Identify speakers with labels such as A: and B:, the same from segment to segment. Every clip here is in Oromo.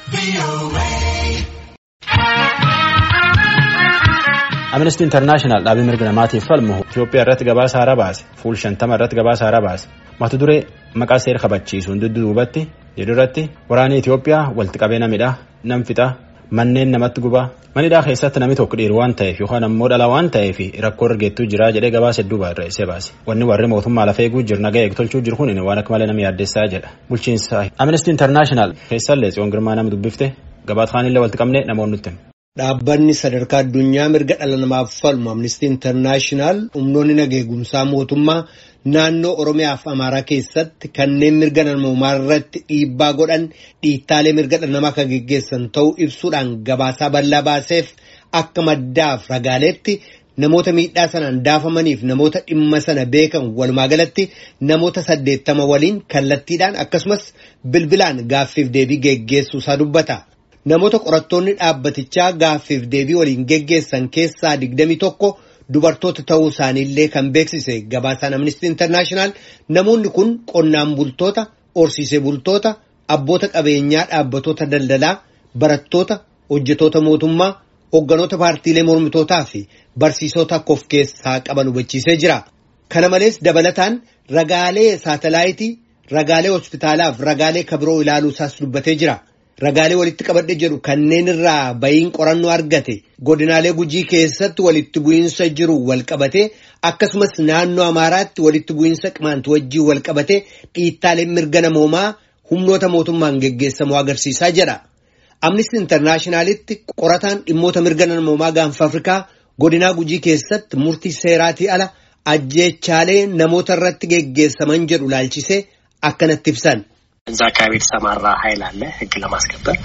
A: Amnesty International dhaabii mirga namaatiif falmu Itoophiyaa irratti gabaasa haaraa baase fuul shantama irratti gabaasa haaraa baase mata duree maqaa seera kabachiisuun dudduubatti jedhu irratti waraanni Itoophiyaa walitti qabeena midhaa nam fixaa manneen namatti gubaa manidhaa keessatti namni tokko dhiiru waan ta'eef yookaan ammoo dhala waan ta'eef rakkoo argeettuu jira jedhee gabaasa hedduu barreessee baase wanni warri mootummaa lafa eeguu jiru nagaa eegtolchuu jiru kun waan akka malee nama yaaddeessaa jedha bulchiinsa Amnesty International keessallee tsiyoon girmaa nama dubbifte gabaat kaanillee walitti qabnee namoonni nutti.
B: Dhaabbanni sadarkaa addunyaa mirga dhala namaaf falmu Amnesty International humnoonni nageegumsaa mootummaa naannoo Oromiyaa fi Amaaraa keessatti kanneen mirga namummaa irratti dhiibbaa godhan dhiittaalee mirga dhala namaa kan geggeessan ta'uu ibsuudhaan gabaasaa bal'aa baaseef akka maddaaf ragaaleetti namoota miidhaa sanaan daafamaniif namoota dhimma sana beekan walumaa galatti namoota saddeettama waliin kallattiidhaan akkasumas bilbilaan gaaffiif deebii geggeessuu isaa dubbata. Namoota qorattoonni dhaabbatichaa gaaffiif deebii waliin geggeessan keessaa digdami tokko dubartoota ta'uu isaaniillee kan beeksise gabaasaan Amnesty International namoonni kun qonnaan bultoota, horsiisee bultoota, abboota qabeenyaa dhaabbatoota daldalaa, barattoota, hojjetoota mootummaa, hogganoota paartiilee mormitootaa fi barsiisota akka of keessaa qaban hubachiisee jira. Kana malees dabalataan ragaalee saatalaayitii, ragaalee hospitaalaa fi ragaalee kabiroo ilaaluu isaas dubbatee jira. Ragaalee walitti qabadhe jedhu kanneen irraa bayiin qorannoo argate godinaalee gujii keessatti walitti bu'iinsa jiru wal qabate akkasumas naannoo Amaaraatti walitti bu'iinsa qimaantu wajjii wal qabate dhiittaaleen mirga namoomaa humnoota mootummaan geggeessamu agarsiisaa jedha. Amnesty Internationalitti qorataan dhimmoota mirga namoomaa gaanfa Afrikaa godinaa gujii keessatti murtii seeraatii ala ajjeechaalee namoota irratti geggeessaman jedhu laalchisee akkanatti ibsan.
C: እዛ አካባቢ የተሰማራ ኃይል አለ ሕግ ለማስከበር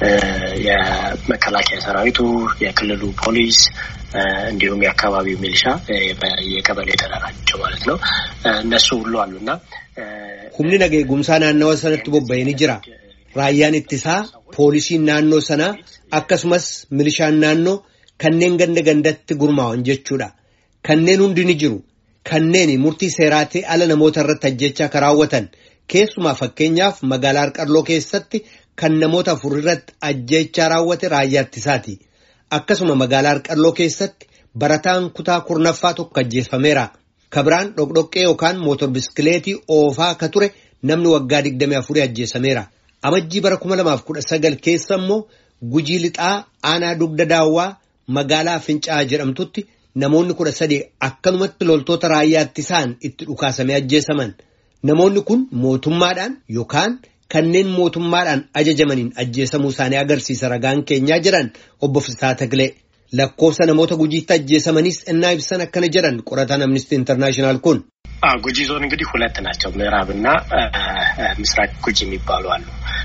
C: የመከላከያ ሰራዊቱ፣ የክልሉ ፖሊስ እንዲሁም የአካባቢው ሚሊሻ የቀበሌ ተደራጀው ማለት ነው። እነሱ ሁሉ አሉና
B: humni nageegumsaa naannawa sanatti bobba'ee ni jira. Raayyaan ittisaa poolisiin naannoo sanaa akkasumas milishaan naannoo kanneen ganda gandatti gurmaa'an jechuudha. Kanneen hundi ni jiru. Kanneen murtii seeraatii ala namoota irratti ajjechaa kan raawwatan. Keessumaa fakkeenyaaf magaalaa Harqalloo keessatti kan namoota afur irratti ajjechaa raawwate raayyaa ittisaati. Akkasuma magaalaa Harqalloo keessatti barataan kutaa kurnaffaa tokko ajjeefameera. Kabiraan dhoqdhoqqee yookaan mootor biskileetii oofaa akka ture namni waggaa 24 ajjeesameera. Amajjii bara 2019 keessa immoo gujii lixaa aanaa dugda daawwaa magaalaa Fincaa'aa jedhamtutti namoonni kudha sadii akkanumatti loltoota raayyaa ittisaan itti dhukaasamee ajjeesaman. Namoonni kun mootummaadhaan yookaan kanneen mootummaadhaan ajajamaniin ajjeesamuu isaanii agarsiisa ragaan keenyaa jiran obbo Fisaa Takilee. Lakkoofsa namoota gujiitti ajjeesamanis innaa ibsan akkana jedhan qorataan Amnesty International kun.
C: ጉጂ ዞን እንግዲህ ሁለት ናቸው። ምዕራብና ምስራቅ ጉጂ የሚባሉ አሉ።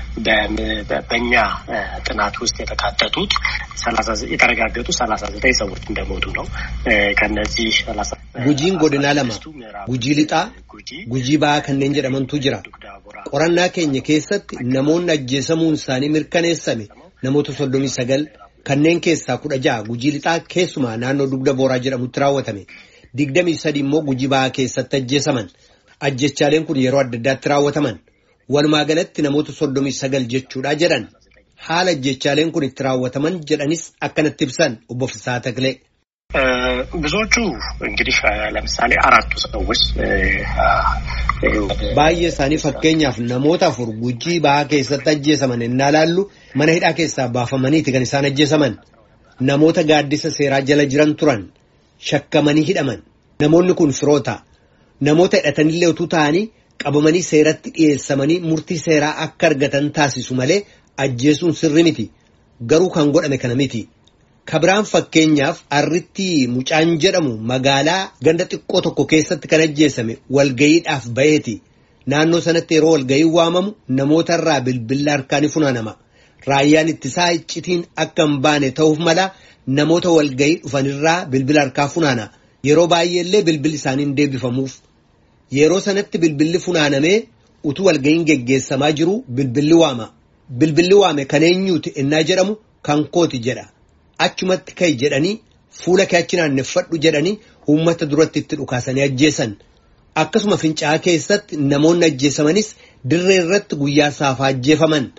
C: በእኛ ጥናት ውስጥ የተካተቱት የተረጋገጡ ሰላሳ ዘጠኝ ሰዎች እንደሞቱ ነው። ከነዚህ
B: ጉጂን ጎድና ለማ ጉጂ ሊጣ ጉጂ ba'aa kanneen jedhamantu jira. Qorannaa keenya keessatti namoonni ajjeesamuun isaanii mirkaneessame namoota soddomii sagal kanneen keessaa kudha ja'a gujii lixaa keessumaa naannoo dugda booraa jedhamutti raawwatame. digdamii sadi immoo gujii ba'aa keessatti ajjeesaman ajjechaaleen kun yeroo adda addaatti raawwataman walumaa galatti namoota soddomii sagal jechuudha jedhan haala ajjechaaleen kun itti raawwataman jedhanis akkanatti ibsan obbo Fisaa Takilee.
C: ብዙዎቹ እንግዲህ ለምሳሌ አራቱ ሰዎች
B: baay'ee isaanii fakkeenyaaf namoota afur gujii ba'aa keessatti ajjeesaman innaa laallu mana hidhaa keessaa baafamaniiti kan isaan ajjeesaman namoota gaaddisa seeraa jala jiran turan. Shakkamanii hidhaman namoonni kun firoota namoota hidhatanillee utuu ta'anii qabamanii seeratti dhiyeessamanii murtii seeraa akka argatan taasisu malee ajjeesuun sirri miti garuu kan godhame kana miti. Kabiraan fakkeenyaaf arritti mucaan jedhamu magaalaa ganda xiqqoo tokko keessatti kan ajjeesame walgayiidhaaf baheeti naannoo sanatti yeroo walgayii waamamu namoota irraa bilbila harkaanii funaanama raayyaan ittisaa iccitiin akka hin baane ta'uuf mala. Namoota walgayii dhufanirraa bilbila harkaa funaana yeroo baay'eellee bilbilli isaanii hin deebifamuuf yeroo sanatti bilbilli funaanamee utuu walgayiin geggeessamaa jiru bilbilli waama bilbilli waame kan eenyuuti innaa jedhamu kan kooti jedha achumatti ka'i jedhanii fuula kee achi naanneffadhu jedhanii uummata duratti itti dhukaasanii ajjeesan akkasuma fincaa'aa keessatti namoonni ajjeesamanis dirree irratti guyyaa saafaa ajjeefaman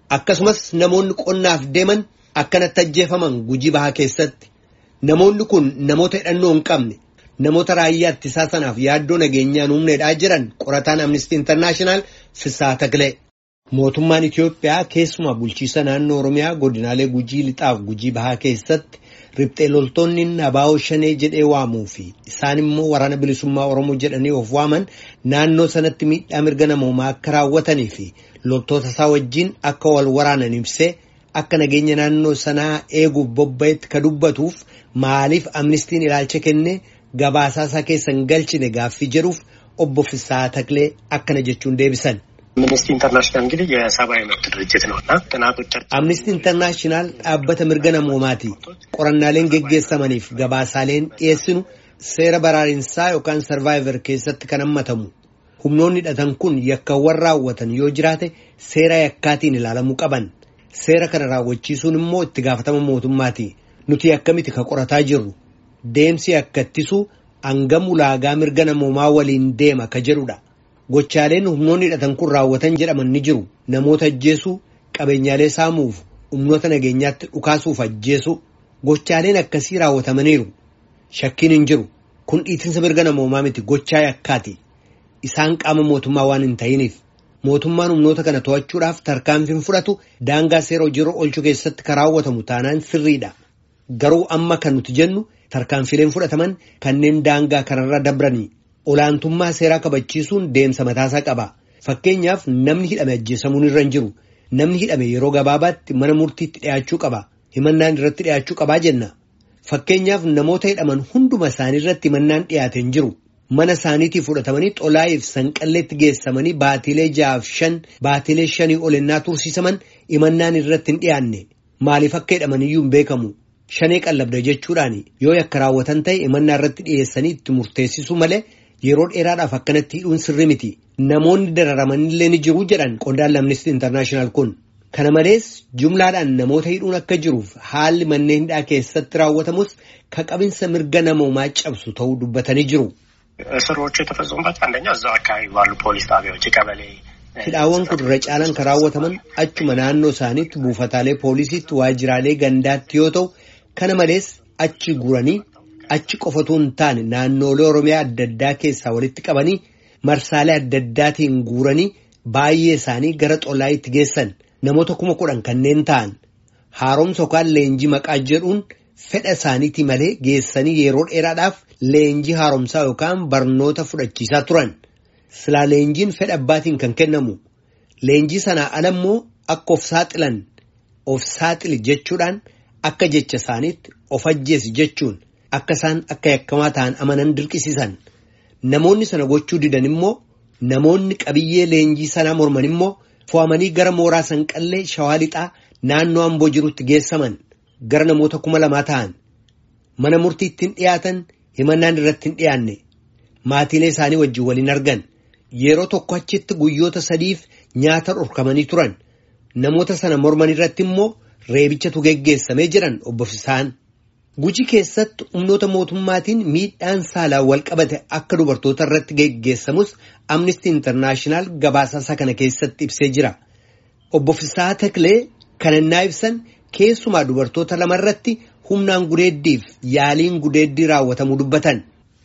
B: akkasumas namoonni qonnaaf deeman akkanatti ajjeefaman gujii bahaa keessatti namoonni kun namoota hidhannoo hin qabne namoota raayyaa ittisaa sanaaf yaaddoo nageenyaan humneedhaa jiran qorataan amnistii intarnaashinaal Fisaa Taklee. Mootummaan Itiyoophiyaa keessumaa bulchiisa naannoo Oromiyaa godinaalee gujii lixaaf gujii bahaa keessatti riphxee loltoonni abaa'oo shanee jedhee waamuu fi isaan immoo waraana bilisummaa Oromoo jedhanii of waaman naannoo sanatti miidhaa mirga namoomaa akka raawwatanii fi loltoota isaa wajjin akka wal waraanan ibsee akka nageenya naannoo sanaa eeguuf bobba'etti ka dubbatuuf maaliif amnistiin ilaalcha kennee gabaasaa isaa keessan galchine gaaffii jedhuuf obbo Fisaa Taklee akkana jechuun deebisan.
C: አምነስቲ ኢንተርናሽናል እንግዲህ የሰብአዊ መብት ድርጅት ነው እና ጥናቶቻችን
B: አምነስቲ ኢንተርናሽናል dhaabbata mirga namoomaati qorannaaleen geggeessamaniif gabaasaaleen dhiyeessinu seera baraariinsaa yookaan sarvaayivar keessatti kan hammatamu humnoonni hidhatan kun yakkawwan raawwatan yoo jiraate seera yakkaatiin ilaalamuu qaban seera kana raawwachiisuun immoo itti gaafatama mootummaati nuti akkamiti ka qorataa jirru deemsi akkattisuu hangam ulaagaa mirga namoomaa waliin deema ka jedhudha. Gochaaleen humnoonni hidhatan kun raawwatan jedhaman ni jiru. Namoota ajjeesuu, qabeenyaalee saamuuf, humnoota nageenyaatti dhukaasuuf ajjeesuu. Gochaaleen akkasii raawwatamaniiru. Shakkiin hin jiru. Kun dhiitinsa mirga namoomaa miti gochaa yakkaati. Isaan qaama mootummaa waan hin ta'iniif. Mootummaan humnoota kana to'achuudhaaf tarkaanfiin fudhatu daangaa seera hojiirra oolchuu keessatti kan raawwatamu taanaan sirriidha. Garuu amma kan nuti jennu tarkaanfileen fudhataman kanneen daangaa kanarra dabranii. Olaantummaa seeraa kabachiisuun deemsa mataasaa qaba. Fakkeenyaaf namni hidhame ajjeesamuun irra hin jiru. Namni hidhame yeroo gabaabaatti mana murtiitti dhiyaachuu qaba. Himannaan irratti dhiyaachuu qabaa jenna. Fakkeenyaaf namoota hidhaman hunduma isaanii irratti himannaan dhiyaate hin jiru. Mana isaaniitii fudhatamanii xolaayiif sanqalleetti geessamanii baatiilee ja'aaf shan baatiilee shanii ol ennaa tursiisaman himannaan irratti hin dhiyaanne. Maaliif akka hidhamaniyyuu hin beekamu. Shanee qallabda jechuudhaan yoo yakka raawwatan ta'e himannaa irratti dhiyeessanii itti murteessisuu malee. Yeroo dheeraadhaaf akkanatti hidhuun sirri miti. Namoonni dararamanillee ni jiru jedhan qondaalli amnistii intarnaashinaal kun. Kana malees jumlaadhaan namoota hidhuun akka jiruuf haalli manneen hidhaa keessatti raawwatamus ka qabinsa mirga namoomaa cabsu ta'uu dubbatanii jiru.
C: እስሮቹ የተፈጸሙባቸው አንደኛ እዛው አካባቢ ባሉ ፖሊስ ጣቢያዎች ቀበሌ
B: Hidhaawwan kun irra caalan kan raawwataman achuma naannoo isaaniitti buufataalee poolisiitti waajjiraalee gandaatti yoo ta'u kana malees achi guuranii achi qofatu hin taane naannoolee oromiyaa adda addaa keessaa walitti qabanii marsaalee adda addaatiin guuranii baay'ee isaanii gara xolaayitti geessan namoota kuma kudhan kanneen ta'an haaromsa yookaan leenjii maqaa jedhuun fedha isaaniitii malee geessanii yeroo dheeraadhaaf leenjii haaromsaa yookaan barnoota fudhachiisaa turan silaa leenjiin fedha abbaatiin kan kennamu leenjii sanaa ala immoo akka of saaxilan of saaxili jechuudhaan akka jecha isaaniitti of ajjeesi jechuun. Akka isaan akka yakkamaa ta'an amanan dirqisiisan namoonni sana gochuu didan immoo namoonni qabiyyee leenjii sanaa morman immoo fo'amanii gara mooraa sanqallee shawaa lixaa naannoo amboo jirutti geessaman gara namoota kuma lamaa ta'an mana murtiitti hin dhiyaatan himannaan irratti hin dhiyaanne maatiilee isaanii wajjin waliin argan yeroo tokko achitti guyyoota sadiif nyaata dhorkamanii turan namoota sana morman irratti immoo reebichatu geggeessamee jiran obbo Fisaan. Gujii keessatti humnoota mootummaatiin miidhaan saalaan wal qabate akka dubartoota irratti geggeessamus Amnesty Internaashinaal gabaasaa kana keessatti ibsee jira. Obbo Fisaa Taklee kan innaa ibsan keessumaa dubartoota lama irratti humnaan gudeeddiif yaaliin gudeeddii raawwatamuu dubbatan.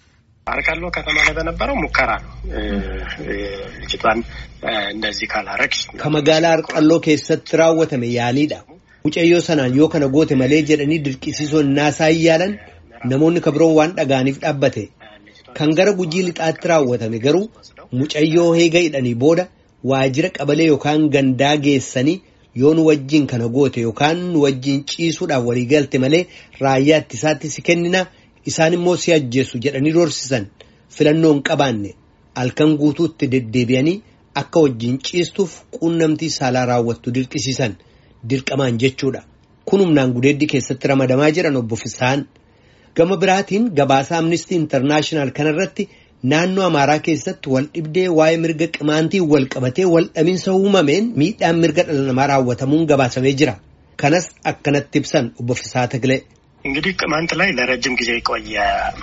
C: አርቃሎ ከተማ ላይ በነበረው ሙከራ ነው። ልጅቷን እንደዚህ ካላረግሽ
B: Kamagaalaa Arqalloo keessatti raawwatame yaaliidha. Mucayyoo sanaan yoo kana goote malee jedhanii dirqisiisoo naasaa yaalan namoonni kabiroon waan dhaga'aniif dhaabbate. Kan gara gujii lixaatti raawwatame garuu mucayyoo heega hidhanii booda waajjira qabalee yookaan gandaa geessanii yoo nu wajjin kana goote yookaan nu wajjin ciisuudhaaf walii galte malee raayyaa ittisaatti si kennina isaan immoo si ajjeessu jedhanii dorsisan filannoo hin qabaanne halkan guutuutti deddeebi'anii akka wajjin ciistuuf quunnamtii saalaa raawwattu dirqisiisan. Dirqamaan jechuudha. Kun humnaan gudeeddii keessatti ramadamaa jiran obbo Fisaan. Gama biraatiin gabaasa Amnistii Intarnaashinaal kanarratti naannoo Amaaraa keessatti wal dhibdee waa'ee mirga qimaantii wal qabatee wal dhaminsa uumameen miidhaan mirga dhala namaa raawwatamuun gabaasamee jira. Kanas akkanatti ibsan obbo Fisaa Tagilee.
C: እንግዲህ ቅማንት ላይ ለረጅም ጊዜ የቆየ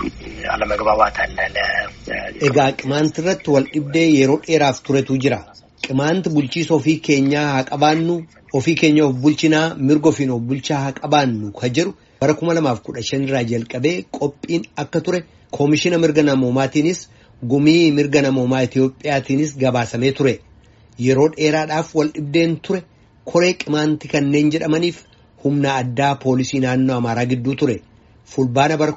C: አለመግባባት አለ።
B: Egaa qimaanti irratti wal dhibdee yeroo dheeraaf turetu jira. qimaanti bulchiisa ofii keenyaa haa qabaannu ofii keenya of bulchinaa mirga ofiin of bulchaa haa qabaannu ka jedhu bara 2015 irraa jalqabee qophiin akka ture koomishina mirga namoomaatiinis gumii mirga namoomaa Itoophiyaatiinis gabaasamee ture yeroo dheeraadhaaf wal dhibdeen ture koree qimaanti kanneen jedhamaniif humna addaa poolisii naannoo Amaaraa gidduu ture fulbaana bara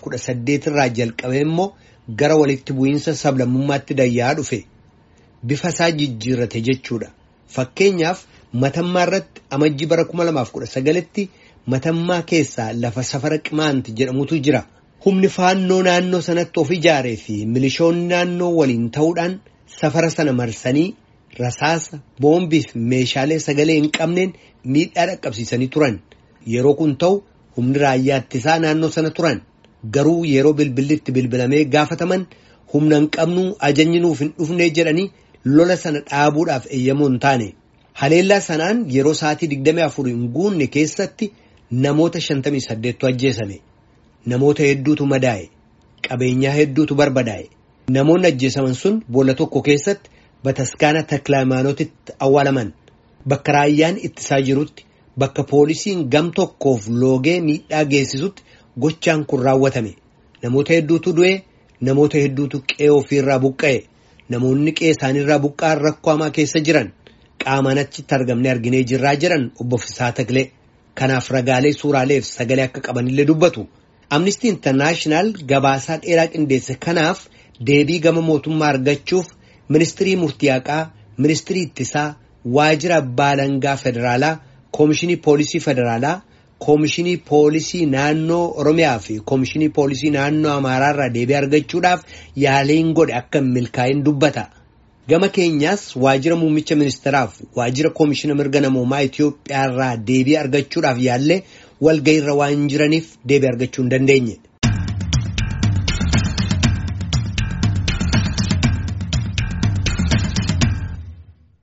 B: 2018 irraa jalqabee immoo gara walitti bu'iinsa sablammummaatti dayyaa dhufe. bifa isaa jijjiirrate jechuudha fakkeenyaaf matammaa irratti amajji bara 2019tti matammaa keessaa lafa safara qimaanti jedhamutu jira humni faannoo naannoo sanatti of ijaaree fi milishoonni naannoo waliin ta'uudhaan safara sana marsanii rasaasa boombii fi meeshaalee sagalee hin qabneen miidhaa dhaqqabsiisanii turan yeroo kun ta'u humni raayyaa ittisaa naannoo sana turan garuu yeroo bilbillitti bilbilamee gaafataman humna hin qabnu ajajni nuuf hin dhufnee jedhanii lola sana dhaabuudhaaf eeyyamoo hin taane haleellaa sanaan yeroo sa'aatii 24 hin guunne keessatti namoota 58tu ajjeesame namoota hedduutu madaa'e qabeenyaa hedduutu barbadaa'e namoonni ajjeesaman sun boolla tokko keessatti bataskaana taklaayimaanotitti awwaalaman bakka raayyaan ittisaa jirutti bakka poolisiin gam tokkoof loogee miidhaa geessisutti gochaan kun raawwatame namoota hedduutu du'e namoota hedduutu qe'ee ofiirraa buqqa'e. namoonni qe'ee isaaniirraa buqqa'an rakkoo hamaa keessa jiran qaamaan achitti argamne arginee jirraa jiran obbo Fisaa Taklee kanaaf ragaalee suuraalee fi sagalee akka qabanillee dubbatu. Amnistii Intarnaashinaal gabaasaa dheeraa qindeesse kanaaf deebii gama mootummaa argachuuf ministirii murtiyaaqaa, ministirii ittisaa, waajjira abbaa alangaa federaalaa, koomishinii poolisii federaalaa, koomishinii poolisii naannoo Oromiyaa fi koomishinii poolisii naannoo Amaaraarraa deebii argachuudhaaf yaaliin godhe akka hin milkaa'in dubbata. Gama keenyaas waajjira muummicha ministeeraaf waajjira koomishina mirga namoomaa Itoophiyaarraa deebii argachuudhaaf yaallee walga'iirra waan jiraniif deebii argachuu hin dandeenye.